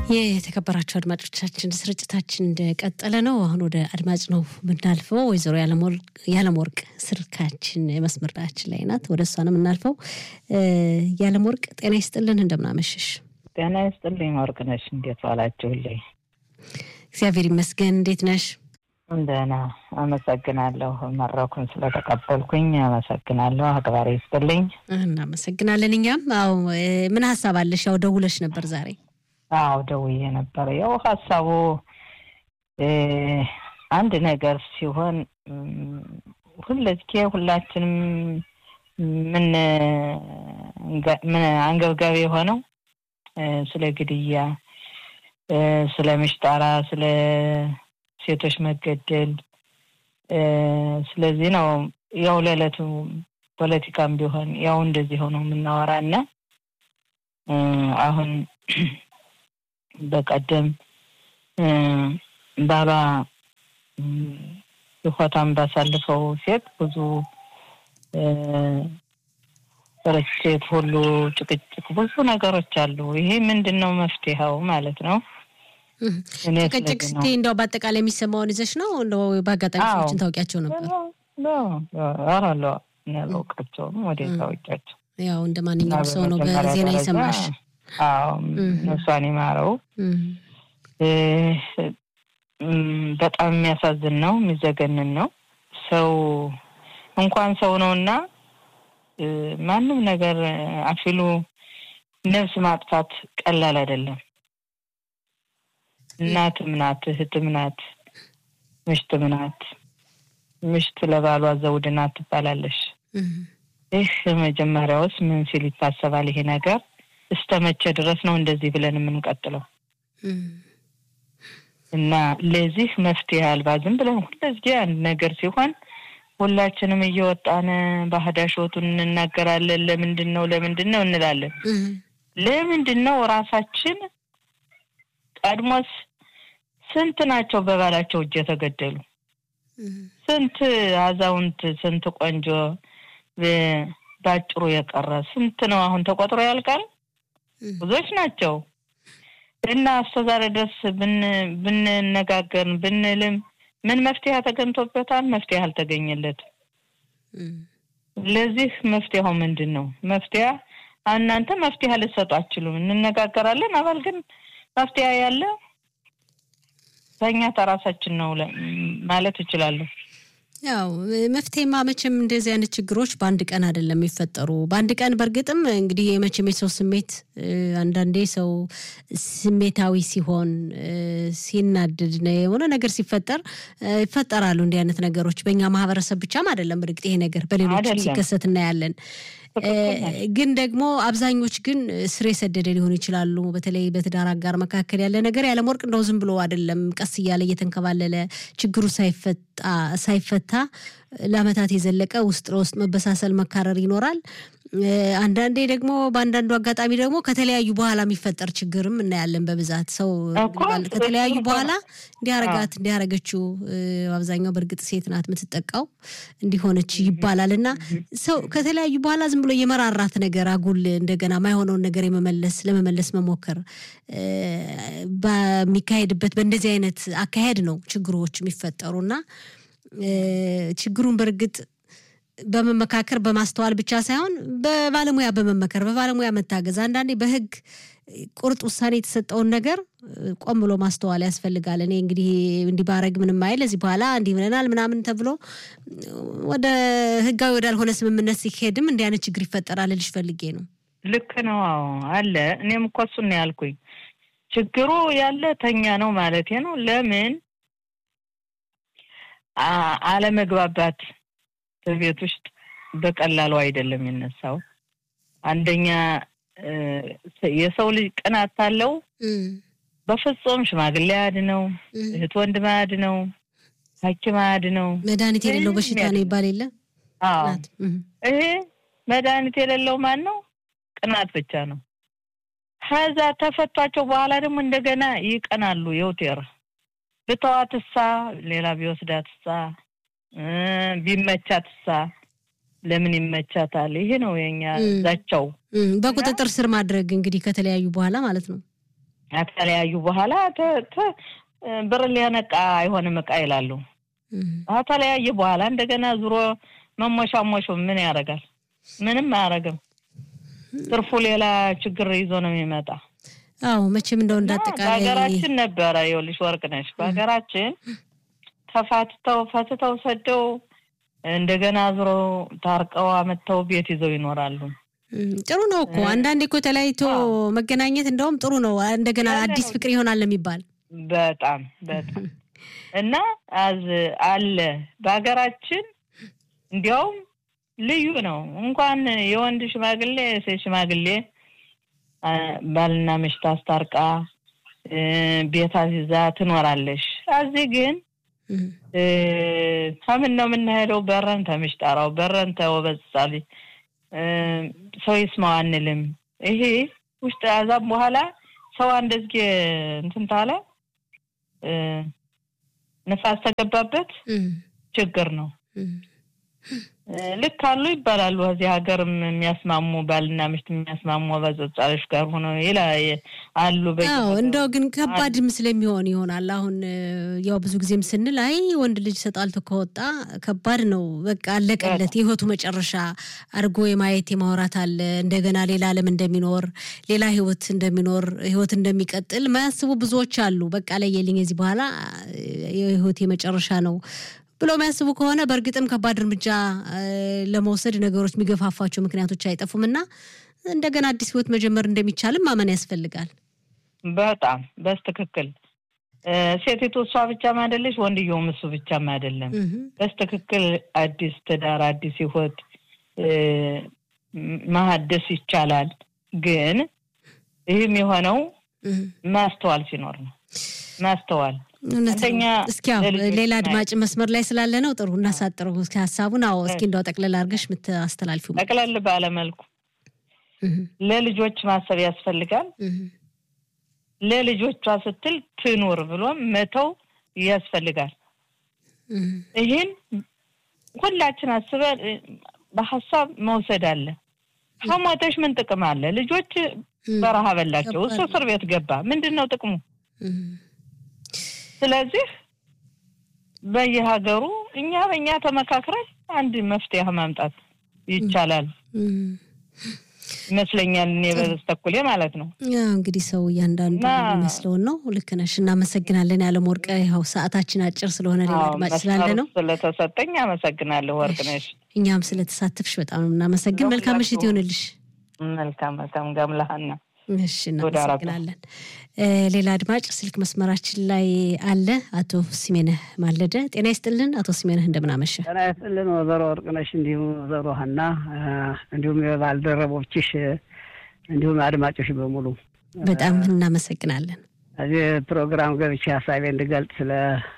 የተከበራቸው አድማጮቻችን ስርጭታችን እንደቀጠለ ነው። አሁን ወደ አድማጭ ነው የምናልፈው። ወይዘሮ ያለምወርቅ ስልካችን መስመራችን ላይ ናት። ወደ እሷ ነው የምናልፈው። ያለምወርቅ ጤና ይስጥልን፣ እንደምናመሸሽ። ጤና ይስጥልኝ ወርቅነሽ፣ እንዴት ዋላችሁልኝ? እግዚአብሔር ይመስገን። እንዴት ነሽ? ደህና አመሰግናለሁ። መድረኩን ስለተቀበልኩኝ አመሰግናለሁ። አክባሪ ይስጥልኝ። እናመሰግናለን። እኛም አዎ፣ ምን ሀሳብ አለሽ? ያው ደውለሽ ነበር ዛሬ አዎ ደውዬ ነበር። ያው ሀሳቡ አንድ ነገር ሲሆን ሁለዝኬ ሁላችንም ምን ምን አንገብጋቢ የሆነው ስለ ግድያ፣ ስለ ምሽጣራ፣ ስለ ሴቶች መገደል ስለዚህ ነው ያው ለዕለቱ ፖለቲካም ቢሆን ያው እንደዚህ ሆነው የምናወራ እና አሁን በቀደም ባሏ ህይወቷን ባሳልፈው ሴት ብዙ ርችት ሁሉ ጭቅጭቅ፣ ብዙ ነገሮች አሉ። ይሄ ምንድን ነው መፍትሄው ማለት ነው? ጭቅጭቅ ስትይ እንደው በአጠቃላይ የሚሰማውን ይዘሽ ነው? እንደው በአጋጣሚ ሰዎችን ታውቂያቸው ነበር? አራለ ያላውቃቸውም ወደ ታወቂያቸው ያው እንደ ማንኛውም ሰው ነው በዜና ይሰማሽ አዎ ነፍሷን ይማረው። በጣም የሚያሳዝን ነው፣ የሚዘገንን ነው። ሰው እንኳን ሰው ነው እና ማንም ነገር አፊሉ ነፍስ ማጥፋት ቀላል አይደለም። እናትም ናት፣ እህትም ናት፣ ምሽትም ናት። ምሽት ለባሏ ዘውድ ናት ትባላለሽ። ይህ መጀመሪያውስ ምን ሲል ይታሰባል ይሄ ነገር? እስከ መቼ ድረስ ነው እንደዚህ ብለን የምንቀጥለው? እና ለዚህ መፍትሄ አልባ ዝም ብለን ሁለዚህ አንድ ነገር ሲሆን ሁላችንም እየወጣን ባህዳሾቱን እንናገራለን። ለምንድን ነው ለምንድን ነው እንላለን። ለምንድን ነው ራሳችን ቀድሞስ ስንት ናቸው በባላቸው እጅ የተገደሉ? ስንት አዛውንት፣ ስንት ቆንጆ ባጭሩ የቀረ ስንት ነው? አሁን ተቆጥሮ ያልቃል። ብዙዎች ናቸው እና እስከዛሬ ድረስ ብንነጋገር ብንልም ምን መፍትሄ ተገኝቶበታል? መፍትሄ አልተገኘለትም። ለዚህ መፍትሄው ምንድን ነው? መፍትሄ እናንተ መፍትሄ ልትሰጡ አትችሉም። እንነጋገራለን አባል ግን መፍትሄ ያለ በእኛ ተራሳችን ነው ማለት እችላለሁ። ያው መፍትሄማ መቼም እንደዚህ አይነት ችግሮች በአንድ ቀን አይደለም የሚፈጠሩ። በአንድ ቀን በእርግጥም እንግዲህ የመቼም የሰው ስሜት አንዳንዴ ሰው ስሜታዊ ሲሆን ሲናድድ የሆነ ነገር ሲፈጠር ይፈጠራሉ እንዲህ አይነት ነገሮች። በእኛ ማህበረሰብ ብቻም አይደለም እርግጥ ይሄ ነገር በሌሎች ሲከሰት እናያለን። ግን ደግሞ አብዛኞች ግን ስር የሰደደ ሊሆኑ ይችላሉ። በተለይ በትዳር አጋር መካከል ያለ ነገር ያለመወርቅ እንደው ዝም ብሎ አይደለም፣ ቀስ እያለ እየተንከባለለ ችግሩ ሳይፈታ ለዓመታት የዘለቀ ውስጥ ለውስጥ መበሳሰል፣ መካረር ይኖራል። አንዳንዴ ደግሞ በአንዳንዱ አጋጣሚ ደግሞ ከተለያዩ በኋላ የሚፈጠር ችግርም እናያለን። በብዛት ሰው ከተለያዩ በኋላ እንዲያረጋት እንዲያረገችው አብዛኛው በእርግጥ ሴት ናት የምትጠቃው እንዲሆነች ይባላል እና ሰው ከተለያዩ በኋላ ዝም ብሎ የመራራት ነገር አጉል እንደገና ማይሆነውን ነገር የመመለስ ለመመለስ መሞከር በሚካሄድበት በእንደዚህ አይነት አካሄድ ነው ችግሮች የሚፈጠሩና ችግሩን በእርግጥ በመመካከር በማስተዋል ብቻ ሳይሆን በባለሙያ በመመከር በባለሙያ መታገዝ፣ አንዳንዴ በሕግ ቁርጥ ውሳኔ የተሰጠውን ነገር ቆም ብሎ ማስተዋል ያስፈልጋል። እኔ እንግዲህ እንዲህ ባረግ ምንም አይል እዚህ በኋላ እንዲህ ብለናል ምናምን ተብሎ ወደ ሕጋዊ ወዳልሆነ ስምምነት ሲሄድም እንዲህ አይነት ችግር ይፈጠራል ልሽ ፈልጌ ነው። ልክ ነው። አዎ አለ። እኔም እኮ እሱን ነው ያልኩኝ። ችግሩ ያለ ተኛ ነው ማለቴ ነው። ለምን አለመግባባት በቤት ውስጥ በቀላሉ አይደለም የሚነሳው። አንደኛ የሰው ልጅ ቅናት አለው። በፍጹም ሽማግሌ አድ ነው፣ እህት ወንድም አድ ነው፣ ሐኪም አድ ነው። መድኃኒት የሌለው በሽታ ነው ይባል የለ? አዎ ይሄ መድኃኒት የሌለው ማን ነው? ቅናት ብቻ ነው። ከዛ ተፈቷቸው በኋላ ደግሞ እንደገና ይቀናሉ። የውቴር ብተዋትሳ ሌላ ቢወስዳትሳ ቢመቻትሳ ለምን ይመቻታል? ይሄ ነው የኛ ዛቻው። በቁጥጥር ስር ማድረግ እንግዲህ ከተለያዩ በኋላ ማለት ነው። ከተለያዩ በኋላ ብር ሊያነቃ አይሆንም እቃ ይላሉ። ከተለያየ በኋላ እንደገና ዙሮ መሞሻሞሹ ምን ያደርጋል? ምንም አያደርግም። ትርፉ ሌላ ችግር ይዞ ነው የሚመጣ። አዎ መቼም እንደው እንዳጠቃላይ በሀገራችን ነበረ ይኸውልሽ ወርቅ ነሽ በሀገራችን ተፋትተው ፈትተው ሰደው እንደገና ዙሮ ታርቀው አመጥተው ቤት ይዘው ይኖራሉ። ጥሩ ነው እኮ አንዳንዴ እኮ ተለያይቶ መገናኘት እንደውም ጥሩ ነው። እንደገና አዲስ ፍቅር ይሆናል የሚባል በጣም በጣም እና አዝ አለ በሀገራችን እንዲያውም ልዩ ነው። እንኳን የወንድ ሽማግሌ የሴት ሽማግሌ ባልና ምሽት አስታርቃ ቤት አዚዛ ትኖራለሽ። እዚህ ግን ከምን ነው የምንሄደው? በረን ተምሽጠራው በረን ተወበጻሊ ሰው ይስማው አንልም። ይሄ ውስጥ አዛም በኋላ ሰው እንደዚህ እንትን ታለ ንፋስ ተገባበት ችግር ነው። ልክ አሉ ይባላሉ። እዚህ ሀገርም የሚያስማሙ ባልና ምሽት የሚያስማሙ በጸጻሎች ጋር ሆነው ይላ አሉ። አዎ እንደው ግን ከባድም ስለሚሆን ይሆናል። አሁን ያው ብዙ ጊዜም ስንል አይ ወንድ ልጅ ተጣልቶ ከወጣ ከባድ ነው፣ በቃ አለቀለት፣ የህይወቱ መጨረሻ አድርጎ የማየት የማውራት አለ። እንደገና ሌላ ዓለም እንደሚኖር ሌላ ህይወት እንደሚኖር ህይወት እንደሚቀጥል ማያስቡ ብዙዎች አሉ። በቃ ለየልኝ የዚህ በኋላ የህይወት የመጨረሻ ነው ብሎ የሚያስቡ ከሆነ በእርግጥም ከባድ እርምጃ ለመውሰድ ነገሮች የሚገፋፋቸው ምክንያቶች አይጠፉም እና እንደገና አዲስ ህይወት መጀመር እንደሚቻልም ማመን ያስፈልጋል። በጣም በስትክክል ሴቲቱ እሷ ብቻም አይደለች፣ ወንድየውም እሱ ብቻም አይደለም። በስትክክል አዲስ ትዳር፣ አዲስ ህይወት ማሀደስ ይቻላል። ግን ይህም የሆነው ማስተዋል ሲኖር ነው። ማስተዋል እስኪ ሌላ አድማጭ መስመር ላይ ስላለ ነው ጥሩ እናሳጥረው እስኪ ሀሳቡን። አዎ እስኪ እንደው ጠቅልል አድርገሽ የምታስተላልፊው ጠቅለል ባለመልኩ ለልጆች ማሰብ ያስፈልጋል። ለልጆቿ ስትል ትኑር ብሎ መተው ያስፈልጋል። ይህን ሁላችን አስበን በሀሳብ መውሰድ አለ። ከሞተሽ ምን ጥቅም አለ? ልጆች በረሃ በላቸው፣ እሱ እስር ቤት ገባ። ምንድን ነው ጥቅሙ? ስለዚህ በየሀገሩ እኛ በእኛ ተመካክረን አንድ መፍትሄ ማምጣት ይቻላል ይመስለኛል። እኔ በስተኩሌ ማለት ነው። እንግዲህ ሰው እያንዳንዱ የሚመስለውን ነው። ልክ ነሽ። እናመሰግናለን። ያለም ወርቅ ያው ሰዓታችን አጭር ስለሆነ ሌላ አድማጭ ስላለ ነው ስለተሰጠኝ አመሰግናለሁ። ወርቅ ነሽ። እኛም ስለተሳተፍሽ በጣም ነው የምናመሰግን። መልካም ምሽት ይሆንልሽ። መልካም መልካም ጋምላሃና እሺ እናመሰግናለን። ሌላ አድማጭ ስልክ መስመራችን ላይ አለ። አቶ ሲሜነህ ማለደ ጤና ይስጥልን። አቶ ሲሜነህ እንደምናመሸ ጤና ይስጥልን ወይዘሮ ወርቅነሽ እንዲሁም ወይዘሮ ሀና እንዲሁም የባልደረቦችሽ እንዲሁም አድማጮች በሙሉ በጣም እናመሰግናለን። እዚህ ፕሮግራም ገብቼ ሀሳቤ እንድገልጽ ስለ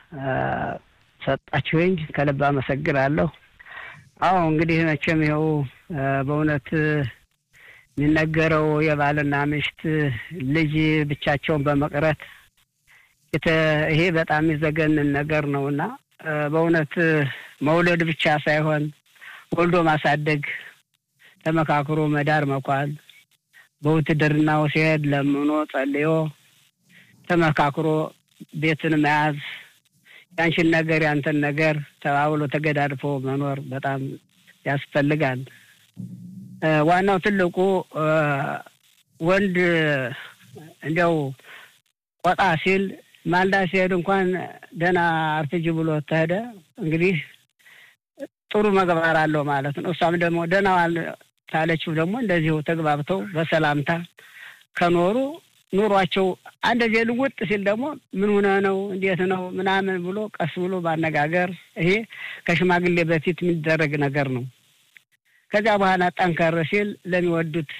ሰጣችሁኝ ከልብ አመሰግናለሁ። አዎ እንግዲህ መቼም ይኸው በእውነት የሚነገረው የባልና ምሽት ልጅ ብቻቸውን በመቅረት ይሄ በጣም የሚዘገንን ነገር ነው እና በእውነት መውለድ ብቻ ሳይሆን ወልዶ ማሳደግ፣ ተመካክሮ መዳር መኳል፣ በውትድርናው ሲሄድ ለምኖ ጸልዮ ተመካክሮ ቤትን መያዝ፣ ያንሽን ነገር ያንተን ነገር ተባብሎ ተገዳድፎ መኖር በጣም ያስፈልጋል። ዋናው ትልቁ ወንድ እንዲያው ቆጣ ሲል ማልዳ ሲሄድ እንኳን ደህና አርፍጅ ብሎ ተሄደ እንግዲህ ጥሩ መግባር አለው ማለት ነው። እሷም ደግሞ ደህና ዋል ታለችው ደግሞ እንደዚሁ ተግባብተው በሰላምታ ከኖሩ ኑሯቸው አንደዚህ ልውጥ ሲል ደግሞ ምን ሆነ ነው እንዴት ነው ምናምን ብሎ ቀስ ብሎ ማነጋገር ይሄ ከሽማግሌ በፊት የሚደረግ ነገር ነው። ከዚያ በኋላ ጠንከር ሲል ለሚወዱት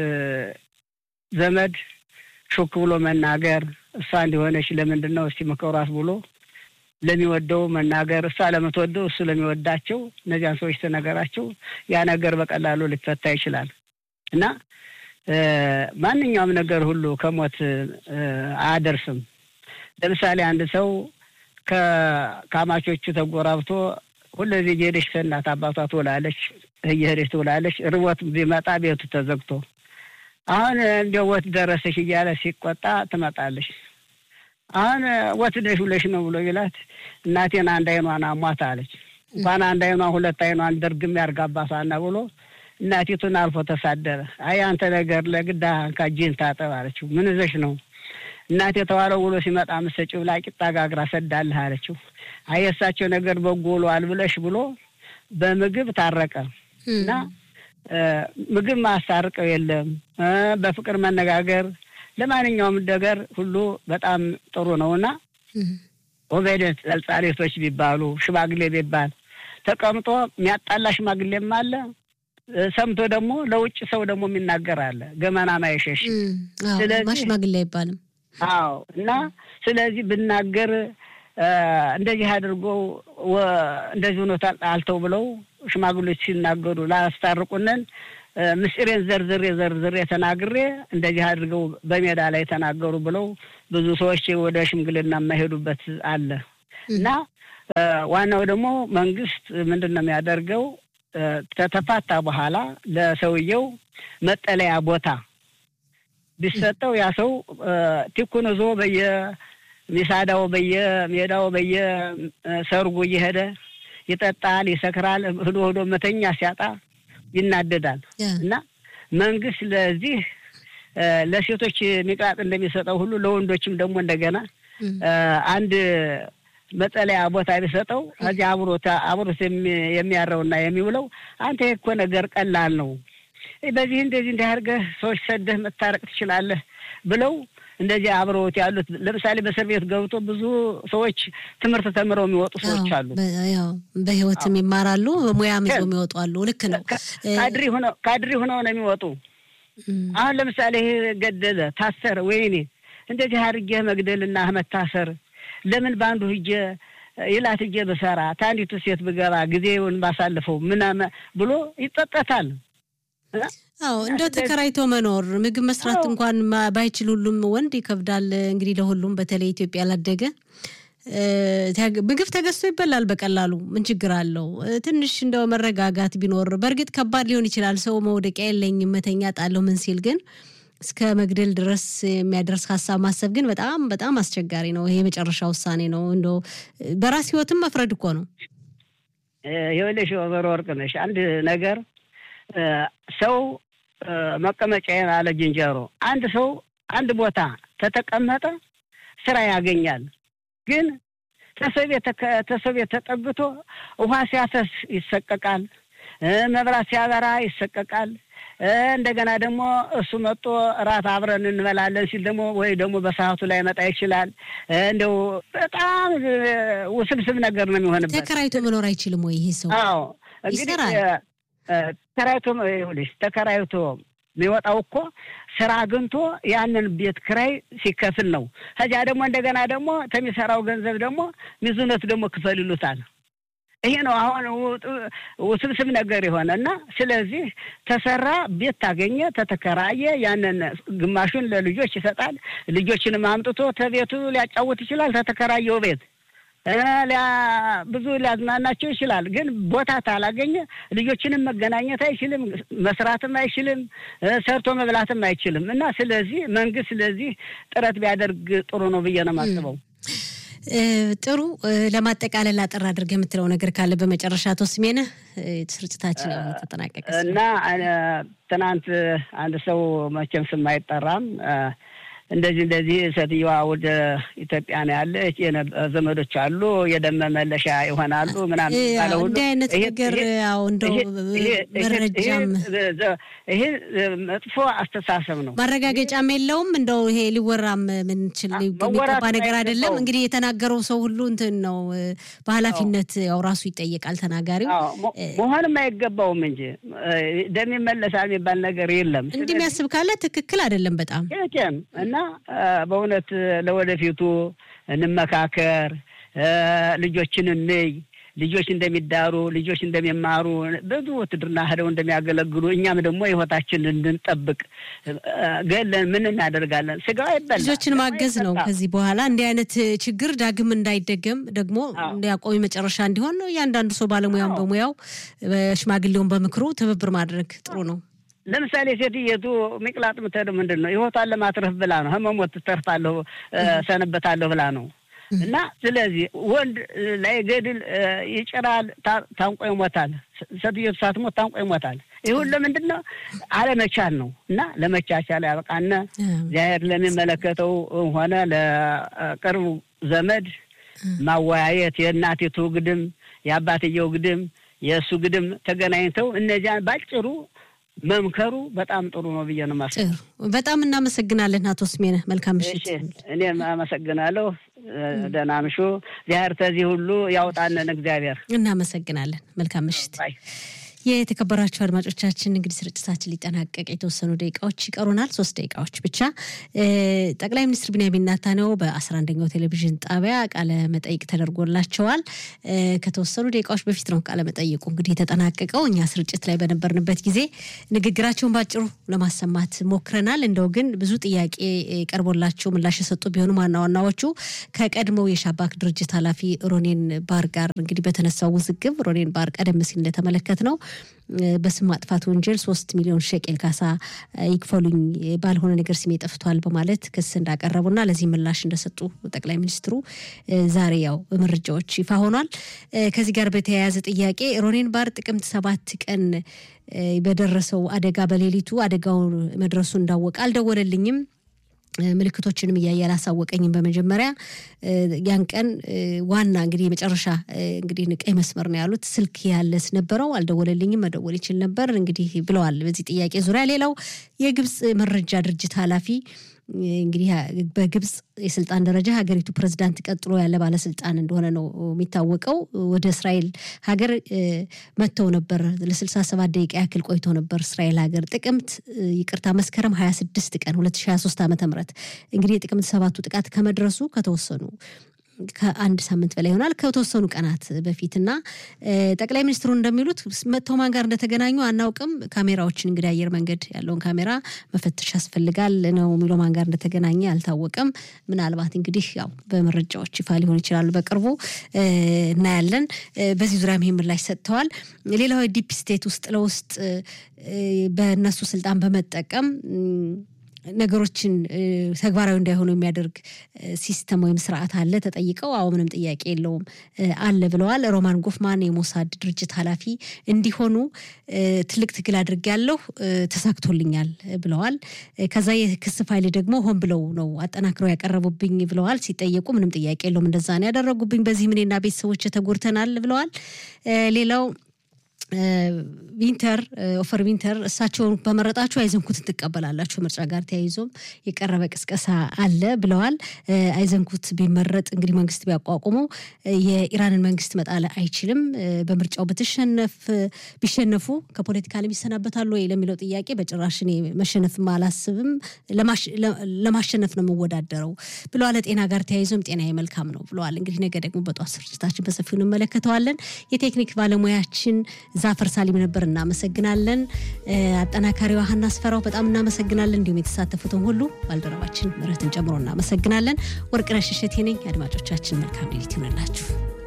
ዘመድ ሹክ ብሎ መናገር እሷ እንዲሆነች ለምንድን ነው እስቲ ምከሯት ብሎ ለሚወደው መናገር እሷ ለምትወደው እሱ ለሚወዳቸው እነዚያን ሰዎች ተነገራቸው ያ ነገር በቀላሉ ሊፈታ ይችላል እና ማንኛውም ነገር ሁሉ ከሞት አያደርስም። ለምሳሌ አንድ ሰው ከካማቾቹ ተጎራብቶ ሁለዚህ እየሄደች ከእናት አባቷ ትውላለች፣ እየሄደች ትውላለች። ርቦት ቢመጣ ቤቱ ተዘግቶ አሁን እንደ ወት ደረሰሽ እያለ ሲቆጣ ትመጣለሽ። አሁን ወት ደሽ ብለሽ ነው ብሎ ይላት እናቴን አንድ አይኗን አሟት አለች። እንኳን አንድ አይኗን ሁለት አይኗን ድርግም ያርጋባታና ብሎ እናቲቱን አልፎ ተሳደረ። አይ አንተ ነገር ለግዳ ካጅን ታጠብ አለችው። ምን ይዘሽ ነው እናቴ የተዋለው ውሎ ሲመጣ ምሰጭው ብላ ቂጣ ጋግራ ሰዳልህ አለችው። አይ የእሳቸው ነገር በጎ ውሏል ብለሽ ብሎ በምግብ ታረቀ እና ምግብ ማስታርቀው የለም በፍቅር መነጋገር ለማንኛውም ነገር ሁሉ በጣም ጥሩ ነው እና ኦቤደት ጸልጻሌቶች ቢባሉ ሽማግሌ ቢባል ተቀምጦ የሚያጣላ ሽማግሌም አለ። ሰምቶ ደግሞ ለውጭ ሰው ደግሞ የሚናገር አለ። ገመና ማይሸሽ ሽማግሌ አይባልም። አዎ እና ስለዚህ ብናገር እንደዚህ አድርጎ እንደዚህ ሆኖ አልተው ብለው ሽማግሌዎች ሲናገሩ ላስታርቁንን ምስጢሬን ዘርዝሬ ዘርዝሬ ተናግሬ እንደዚህ አድርገው በሜዳ ላይ ተናገሩ ብለው ብዙ ሰዎች ወደ ሽምግልና የማይሄዱበት አለ እና ዋናው ደግሞ መንግስት ምንድን ነው የሚያደርገው? ከተፋታ በኋላ ለሰውየው መጠለያ ቦታ ቢሰጠው ያ ሰው ቲኩን ይዞ በየሚሳዳው በየሜዳው በየሰርጉ እየሄደ ይጠጣል፣ ይሰክራል። ህዶ ህዶ መተኛ ሲያጣ ይናደዳል። እና መንግስት ለዚህ ለሴቶች ሚቅራጥ እንደሚሰጠው ሁሉ ለወንዶችም ደግሞ እንደገና አንድ መጠለያ ቦታ ቢሰጠው ከዚህ አብሮት አብሮት የሚያረውና የሚውለው አንተ እኮ ነገር ቀላል ነው፣ በዚህ እንደዚህ እንዲህ አድርገህ ሰዎች ሰደህ መታረቅ ትችላለህ ብለው እንደዚህ አብረውት ያሉት ለምሳሌ በእስር ቤት ገብቶ ብዙ ሰዎች ትምህርት ተምረው የሚወጡ ሰዎች አሉ። በህይወትም ይማራሉ፣ በሙያም ይዞ የሚወጡ አሉ። ልክ ነው። ካድሪ ሆነው ካድሪ ሆነው ነው የሚወጡ። አሁን ለምሳሌ ይሄ ገደለ፣ ታሰረ፣ ወይኔ እንደዚህ አድርጌ መግደልና መታሰር ለምን በአንዱ ሂጄ ይላት ሂጄ ብሰራ ታንዲቱ ሴት ብገባ ጊዜውን ባሳልፈው ምናምን ብሎ ይጠጠታል። አዎ እንደው ተከራይቶ መኖር ምግብ መስራት እንኳን ባይችል ሁሉም ወንድ ይከብዳል። እንግዲህ ለሁሉም በተለይ ኢትዮጵያ ላደገ ምግብ ተገዝቶ ይበላል በቀላሉ ምን ችግር አለው? ትንሽ እንደው መረጋጋት ቢኖር በእርግጥ ከባድ ሊሆን ይችላል። ሰው መውደቂያ የለኝም መተኛ ጣለሁ ምን ሲል ግን እስከ መግደል ድረስ የሚያደርስ ሀሳብ ማሰብ ግን በጣም በጣም አስቸጋሪ ነው። ይሄ የመጨረሻ ውሳኔ ነው። እንደው በራስ ህይወትም መፍረድ እኮ ነው። ይኸውልሽ ወይዘሮ ወርቅነሽ አንድ ነገር ሰው መቀመጫዬን አለ ዝንጀሮ። አንድ ሰው አንድ ቦታ ተተቀመጠ ስራ ያገኛል። ግን ተሰው ቤት ተጠግቶ ውሃ ሲያፈስ ይሰቀቃል፣ መብራት ሲያበራ ይሰቀቃል። እንደገና ደግሞ እሱ መጥቶ እራት አብረን እንበላለን ሲል ደግሞ ወይ ደግሞ በሰዓቱ ላይ መጣ ይችላል። እንደው በጣም ውስብስብ ነገር ነው የሚሆንበት። ተከራይቶ መኖር አይችልም ወይ ይሄ ሰው? አዎ እንግዲህ ተከራይቶ ይኸውልሽ ተከራይቶ የሚወጣው እኮ ስራ አግኝቶ ያንን ቤት ክራይ ሲከፍል ነው። ከዚያ ደግሞ እንደገና ደግሞ ከሚሰራው ገንዘብ ደግሞ ሚዙነት ደግሞ ክፈል ይሉታል። ይሄ ነው አሁን ውስብስብ ነገር የሆነ እና ስለዚህ ተሰራ ቤት ታገኘ ተተከራየ ያንን ግማሹን ለልጆች ይሰጣል። ልጆችንም አምጥቶ ተቤቱ ሊያጫውት ይችላል። ተተከራየው ቤት ብዙ ሊያዝናናቸው ይችላል። ግን ቦታ ታላገኘ ልጆችንም መገናኘት አይችልም፣ መስራትም አይችልም፣ ሰርቶ መብላትም አይችልም እና ስለዚህ መንግስት ስለዚህ ጥረት ቢያደርግ ጥሩ ነው ብዬ ነው የማስበው። ጥሩ ለማጠቃለል አጠር አድርገህ የምትለው ነገር ካለ በመጨረሻ አቶ ስሜነህ ስርጭታችን ተጠናቀቀ እና ትናንት አንድ ሰው መቼም ስም አይጠራም እንደዚህ እንደዚህ ሴትዮዋ ወደ ኢትዮጵያ ነው ያለች፣ ዘመዶች አሉ፣ የደም መመለሻ ይሆናሉ ምናምን ባለው ሁሉ እንዲህ አይነት ነገር ያው እንደው መረጃም ይሄ መጥፎ አስተሳሰብ ነው። ማረጋገጫም የለውም። እንደው ይሄ ሊወራም ምንችል የሚገባ ነገር አይደለም። እንግዲህ የተናገረው ሰው ሁሉ እንትን ነው በኃላፊነት ያው ራሱ ይጠየቃል ተናጋሪው። መሆንም አይገባውም እንጂ ደም ይመለሳል የሚባል ነገር የለም። እንዲህ የሚያስብ ካለ ትክክል አይደለም በጣም እና በእውነት ለወደፊቱ እንመካከር፣ ልጆችን እንይ፣ ልጆች እንደሚዳሩ ልጆች እንደሚማሩ ብዙ ውትድርና ሄደው እንደሚያገለግሉ እኛም ደግሞ ህይወታችን እንድንጠብቅ ገለን ምን እናደርጋለን? ስጋ ይበላል። ልጆችን ማገዝ ነው። ከዚህ በኋላ እንዲህ አይነት ችግር ዳግም እንዳይደገም ደግሞ እንዲያቆሚ መጨረሻ እንዲሆን እያንዳንዱ ሰው ባለሙያውን በሙያው ሽማግሌውን በምክሩ ትብብር ማድረግ ጥሩ ነው። ለምሳሌ ሴትየቱ ሚቅላጥ የምትሄደው ምንድን ነው? ህይወቷን ለማትረፍ ብላ ነው። ህመሞት ትተርፋለሁ ሰንበታለሁ ብላ ነው። እና ስለዚህ ወንድ ላይ ገድል ይጭራል፣ ታንቆ ይሞታል። ሴትዮቱ ሳትሞት ታንቆ ይሞታል። ይሁን ለምንድን ነው? አለመቻል ነው። እና ለመቻቻል ያበቃነ እግዚአብሔር ለሚመለከተው ሆነ ለቅርቡ ዘመድ ማወያየት የእናቲቱ ግድም የአባትየው ግድም የእሱ ግድም ተገናኝተው እነዚያን ባጭሩ መምከሩ በጣም ጥሩ ነው ብዬ ነው የማስበው። በጣም እናመሰግናለን አቶ ስሜነህ። መልካም ምሽት። እኔም አመሰግናለሁ። ደህና ምሹ። እግዚአብሔር ከዚህ ሁሉ ያውጣንን እግዚአብሔር። እናመሰግናለን። መልካም ምሽት። የተከበራችሁ አድማጮቻችን እንግዲህ ስርጭታችን ሊጠናቀቅ የተወሰኑ ደቂቃዎች ይቀሩናል። ሶስት ደቂቃዎች ብቻ። ጠቅላይ ሚኒስትር ቢንያሚን ኔታንያሁ በአስራ አንደኛው ቴሌቪዥን ጣቢያ ቃለ መጠይቅ ተደርጎላቸዋል። ከተወሰኑ ደቂቃዎች በፊት ነው ቃለ መጠይቁ እንግዲህ የተጠናቀቀው። እኛ ስርጭት ላይ በነበርንበት ጊዜ ንግግራቸውን ባጭሩ ለማሰማት ሞክረናል። እንደው ግን ብዙ ጥያቄ ቀርቦላቸው ምላሽ የሰጡ ቢሆኑም ዋና ዋናዎቹ ከቀድሞው የሻባክ ድርጅት ኃላፊ ሮኔን ባር ጋር እንግዲህ በተነሳው ውዝግብ ሮኔን ባር ቀደም ሲል እንደተመለከት ነው በስም ማጥፋት ወንጀል ሶስት ሚሊዮን ሸቄል ካሳ ይክፈሉኝ ባልሆነ ነገር ስሜ ጠፍቷል በማለት ክስ እንዳቀረቡና ለዚህ ምላሽ እንደሰጡ ጠቅላይ ሚኒስትሩ ዛሬ ያው መረጃዎች ይፋ ሆኗል። ከዚህ ጋር በተያያዘ ጥያቄ ሮኔን ባር ጥቅምት ሰባት ቀን በደረሰው አደጋ በሌሊቱ አደጋው መድረሱ እንዳወቀ አልደወለልኝም ምልክቶችንም እያየ አላሳወቀኝም። በመጀመሪያ ያን ቀን ዋና እንግዲህ የመጨረሻ እንግዲህ ቀይ መስመር ነው ያሉት ስልክ ያለስ ነበረው አልደወለልኝም፣ መደወል ይችል ነበር እንግዲህ ብለዋል። በዚህ ጥያቄ ዙሪያ ሌላው የግብፅ መረጃ ድርጅት ኃላፊ እንግዲህ በግብፅ የስልጣን ደረጃ ሀገሪቱ ፕሬዝዳንት ቀጥሎ ያለ ባለስልጣን እንደሆነ ነው የሚታወቀው። ወደ እስራኤል ሀገር መጥተው ነበር። ለስልሳ ሰባት ደቂቃ ያክል ቆይተው ነበር እስራኤል ሀገር ጥቅምት ይቅርታ መስከረም ሀያ ስድስት ቀን ሁለት ሺ ሀያ ሶስት ዓመተ ምህረት እንግዲህ የጥቅምት ሰባቱ ጥቃት ከመድረሱ ከተወሰኑ ከአንድ ሳምንት በላይ ይሆናል ከተወሰኑ ቀናት በፊት እና ጠቅላይ ሚኒስትሩ እንደሚሉት መጥተው ማን ጋር እንደተገናኙ አናውቅም። ካሜራዎችን እንግዲህ አየር መንገድ ያለውን ካሜራ መፈተሽ ያስፈልጋል ነው የሚለው። ማን ጋር እንደተገናኘ አልታወቀም። ምናልባት እንግዲህ ያው በመረጃዎች ይፋ ሊሆን ይችላሉ በቅርቡ እናያለን። በዚህ ዙሪያም ይህ ምላሽ ሰጥተዋል። ሌላው ዲፕ ስቴት ውስጥ ለውስጥ በእነሱ ስልጣን በመጠቀም ነገሮችን ተግባራዊ እንዳይሆኑ የሚያደርግ ሲስተም ወይም ስርዓት አለ ተጠይቀው፣ አዎ ምንም ጥያቄ የለውም አለ ብለዋል። ሮማን ጎፍማን የሞሳድ ድርጅት ኃላፊ እንዲሆኑ ትልቅ ትግል አድርጌያለሁ፣ ተሳክቶልኛል ብለዋል። ከዛ የክስ ፋይል ደግሞ ሆን ብለው ነው አጠናክረው ያቀረቡብኝ ብለዋል። ሲጠየቁ ምንም ጥያቄ የለውም እንደዛ ነው ያደረጉብኝ፣ በዚህም እኔና ቤተሰቦች ተጎድተናል ብለዋል። ሌላው ዊንተር ኦፈር ዊንተር እሳቸውን በመረጣችሁ አይዘንኩትን ትቀበላላችሁ። ምርጫ ጋር ተያይዞም የቀረበ ቅስቀሳ አለ ብለዋል። አይዘንኩት ቢመረጥ እንግዲህ መንግስት ቢያቋቁመው የኢራንን መንግስት መጣል አይችልም። በምርጫው ብትሸነፍ ቢሸነፉ ከፖለቲካ ዓለም ይሰናበታሉ ወይ ለሚለው ጥያቄ በጭራሽ እኔ መሸነፍም አላስብም፣ ለማሸነፍ ነው የምወዳደረው ብለዋል። ጤና ጋር ተያይዞም ጤና መልካም ነው ብለዋል። እንግዲህ ነገ ደግሞ በጠዋት ስርጭታችን በሰፊው እንመለከተዋለን። የቴክኒክ ባለሙያችን ዛፈር ሳሊም ነበር። እናመሰግናለን። አጠናካሪዋ ሀና አስፈራው በጣም እናመሰግናለን። እንዲሁም የተሳተፉትን ሁሉ ባልደረባችን ምረትን ጨምሮ እናመሰግናለን። ወርቅነሽ እሸቴ ነኝ። አድማጮቻችን መልካም ሌሊት ይሆንላችሁ።